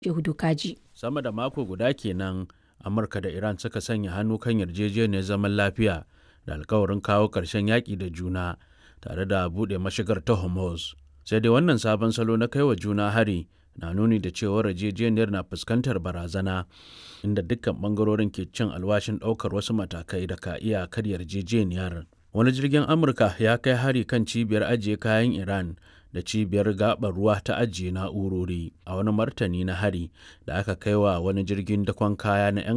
Shehu Kaji. Sama da mako guda kenan Amurka da Iran suka sanya hannu kan yarjejeniyar zaman lafiya da alkawarin kawo ƙarshen yaƙi da juna tare da buɗe mashigar ta Hormuz. Sai dai wannan sabon salo na kai wa juna hari na nuni da cewar yarjejeniyar na fuskantar barazana inda dukkan bangarorin ke cin alwashin ɗaukar wasu matakai da ka iya karya yarjejeniyar. Wani jirgin Amurka ya kai hari kan cibiyar ajiye kayan Iran da cibiyar gabar ruwa ta ajiye na'urori a wani martani na hari da aka kai wa wani jirgin dakon kaya na 'yan